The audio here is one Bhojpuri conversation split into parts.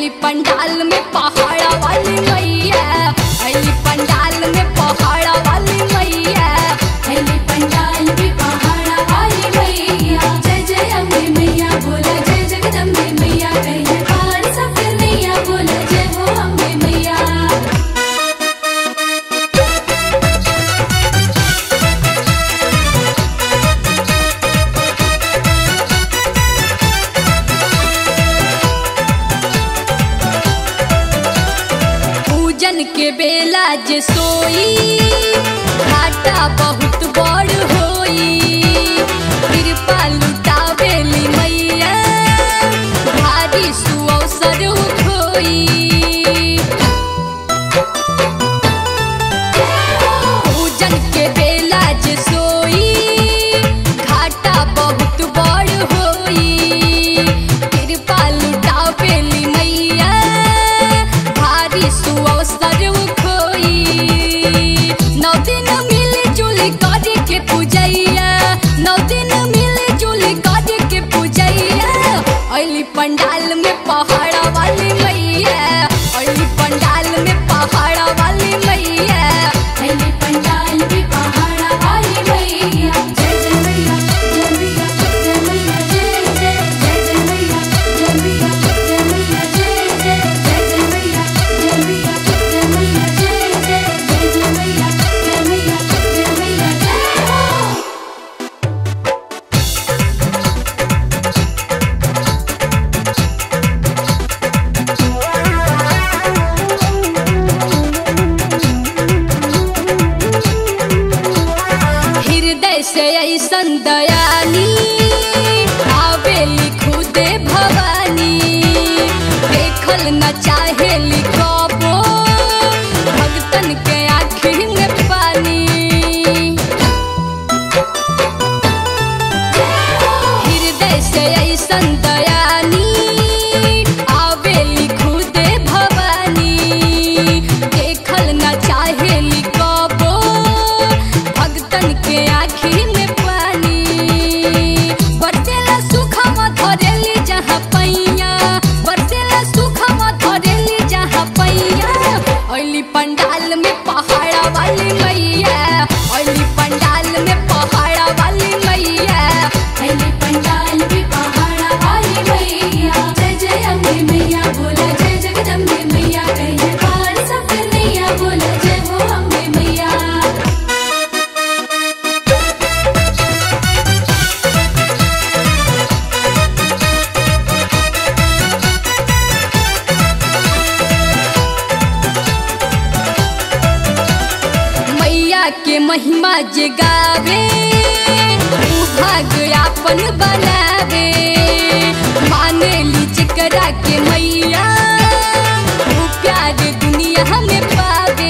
अली पंडाल में पहाड़ा वाली मैया अली पंडाल में पहाड़ा वाली मैया अली पंडाल में पहाड़ा वाली मैया जय जय अम्बे मैया बोला जय जगदम्बे मैया कहिए पार सफर नैया बोला जय हो अम्बे मैया पूजन के बेला जे सोई घाटा बहुत बड़ होई कृपा लुटावेली मैया भारी सुअवसर खोई पूजन के बेला जे सोई घाटा बहुत बड़ होई कृपा लुटावेली मैया भारी सुअवसर खोई नौ दिन मिल जुल कर के पूजैया नौ दिन मिल जुल कर के पूजैया अली पंडाल में पहाड़ा वाली मैया अली पंडाल में पहाड़ा वाली मैया अली पंडाल में पहाड़ा वाली मैया जय जय मैया जय मैया जय मैया जय जय जय जय मैया जय मैया जय मैया जय जय जय जय मैया जय मैया जय मैया जय जय जय जय मैया जय मैया जय मैया जय हो हृदय से ऐसन दयानी आवेली खुदे भवानी देखल न चाहेली कबो भगतन के आँखी में पानी हृदय से ऐसन दयानी आवेली खुदे भवानी देखल न चाहेली कबो भगतन के आँखी में पानी बरसेला सुखवा धरेली जहाँ पैया बरसेला सुखवा धरेली जहाँ पैया अली पंडाल में पहाड़ा वाली मैया अली पंडाल में पहाड़ा वाली मैया अली पंडाल में पहाड़ा वाली मैया जय जय अम्बे मैया बोला जय जगदम्बे मैया कहिए पार सफर नैया बोला जय हो अम्बे मैया मैया के महिमा जे गावे ऊ भाग आपन बनावे माने ली जेकरा के मैया ऊ प्यार दुनिया में पावे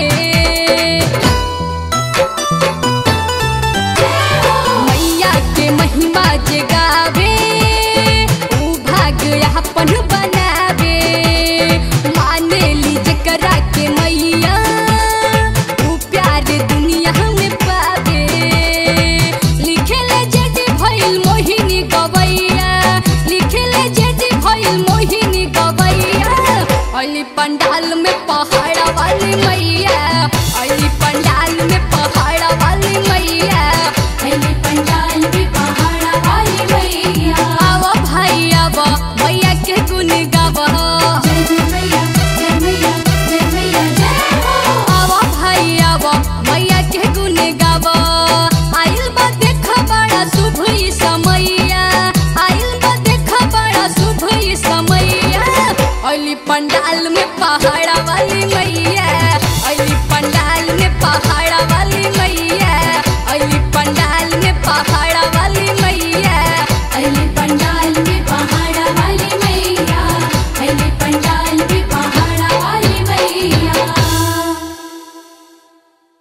मैया के महिमा जे गावे ऊ भाग आपन बनावे माने ली जेकरा के मैया ऊ प्यार दुनिया में पावे लिखेले जेडी भइल मोहिनी गवैया लिखेले जेडी भइल मोहिनी गवैया अली पंडाल में पहाड़ा वाली मैया